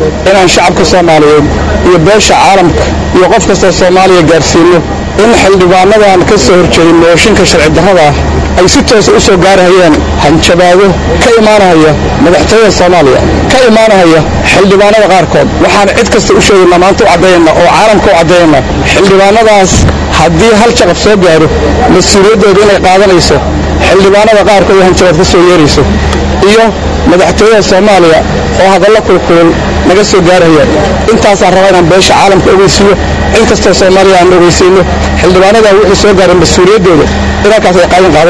inaan shacabka soomaaliyeed iyo beesha caalamka iyo qof kastoo soomaaliya gaarsiinno in xildhibaanadan ka soo horjeedin mooshinka sharci darrada ah ay si toosa u soo gaarahayeen hanjabaado ka imaanahaya madaxtooyada soomaaliya ka imaanahaya xildhibaanada qaarkood waxaan cid kasta u sheegaynaa maanta u caddaynaa oo caalamka u caddaynaa xildhibaanadaas haddii hal jaqab soo gaaro mas-uuliyaddooda inay qaadanayso xildhibaanada qaarkood hanjabaad ka soo yeerayso iyo madaxtooyada soomaaliya oo hadallo kulkulul naga soo gaaraya intaasaan rabaa inaan beesha caalamka ogeysiiyo cid kastoo soomaaliya aan ogeysiino xildhibaanada wuxuu soo gaaray mas-uuliyaddooda inankaas ay qaadan qaada